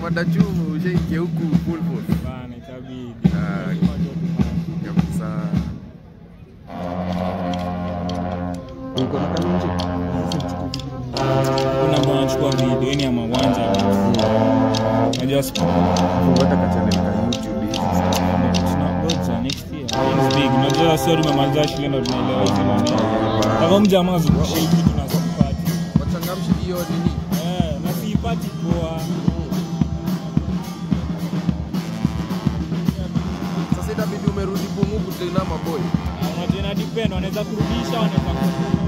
ukipanda juu ushaingia huku full force Bana itabidi. Ah. Lazima ndio tupande. kabisa. Uko na kanunji? Kuna ambao wanachukua video yani ya mawanja. Unajua siku Fungata ka channel ka YouTube hivi sasa. tunangoja next year. It's big. Unajua sio tumemaliza shule ndo tunaelewa hizi maneno. Kama mjamaa zungushe hiki tunazipati. Wachangamshi hiyo nini? Eh, na siipati poa. Sasa itabidi umerudi Bungu kutena maboy. Unajua ina depend wanaweza kurudisha wanaweza kufunga.